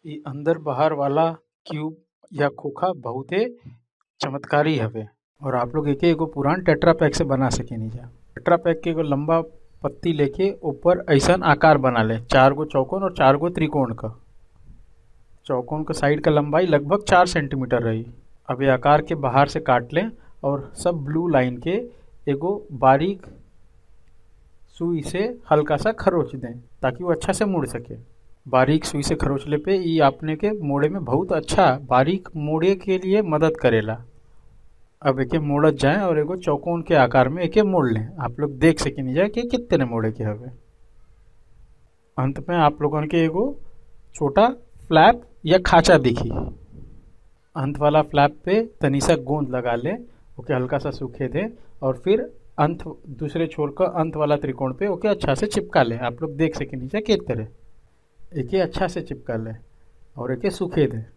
इ अंदर बाहर वाला क्यूब या खोखा बहुते चमत्कारी हवे और आप लोग एके एगो पुरान टेट्रा पैक से बना सकेनी जा टेट्रा पैक के एगो लंबा पत्ती लेके ऊपर ऐसन आकार बना ले चार गो चौकोन और चार गो त्रिकोण का चौकोन का साइड का लंबाई लगभग चार सेंटीमीटर रही अब ये आकार के बाहर से काट लें और सब ब्लू लाइन के एगो बारीक सुई से हल्का सा खरोच दें ताकि वो अच्छा से मुड़ सके बारीक सुई से खरोचले पे ये आपने के मोड़े में बहुत अच्छा बारीक मोड़े के लिए मदद करेला अब एके मोड़त जाए और एगो चौकोन के आकार में एके मोड़ लें आप लोग देख सकेनी जाए कि कितने मोड़े के हवे अंत में आप लोगन के एगो छोटा फ्लैप या खाचा दिखी अंत वाला फ्लैप पे तनी सा गोंद लगा ले ओके हल्का सा सूखे दे और फिर अंत दूसरे छोर का अंत वाला त्रिकोण पे ओके अच्छा से चिपका ले आप लोग देख सके नीचे के तरह एके अच्छा से चिपका ले और एके सूखे दे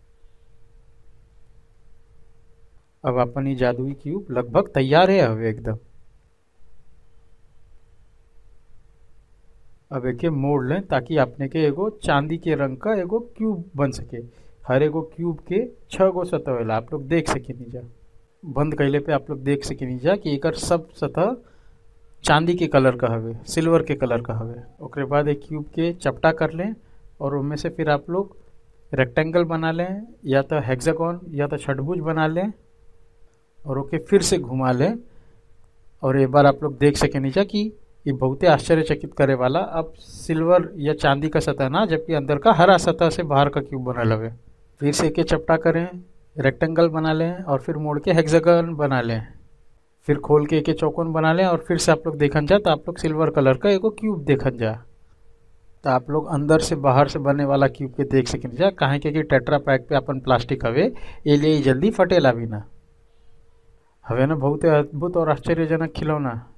अब अपन ये जादुई क्यूब लगभग तैयार है हवे एकदम अब एके मोड़ लें ताकि अपने के एगो चांदी के रंग का एगो क्यूब बन सके हर एगो क्यूब के छह गो सतह होला आप लोग देख सके नीचा बंद कैले पे आप लोग देख सके नीचा कि एकर सब सतह चांदी के कलर का हवे सिल्वर के कलर का हवे ओकरे बाद एक क्यूब के चपटा कर लें और उनमें से फिर आप लोग रेक्टेंगल बना लें या तो हेक्सागोन या तो छठभुज बना लें और ओके फिर से घुमा लें और एक बार आप लोग देख सके नीचा कि ये बहुते आश्चर्यचकित करे वाला अब सिल्वर या चांदी का सतह ना जबकि अंदर का हरा सतह से बाहर का क्यूब बनल हवे फिर से के चपटा करें रेक्टेंगल बना लें और फिर मोड़ के हेक्सागन बना लें फिर खोल के एक चौकोन बना लें और फिर से आप लोग देखन जा तो आप लोग सिल्वर कलर का एगो क्यूब देखन जा तो आप लोग अंदर से बाहर से बने वाला क्यूब के देख सकें जा काहे के कि टेट्रा पैक पे अपन प्लास्टिक हवे ये लिए जल्दी फटेला भी ना हवे ना बहुत अद्भुत और आश्चर्यजनक खिलौना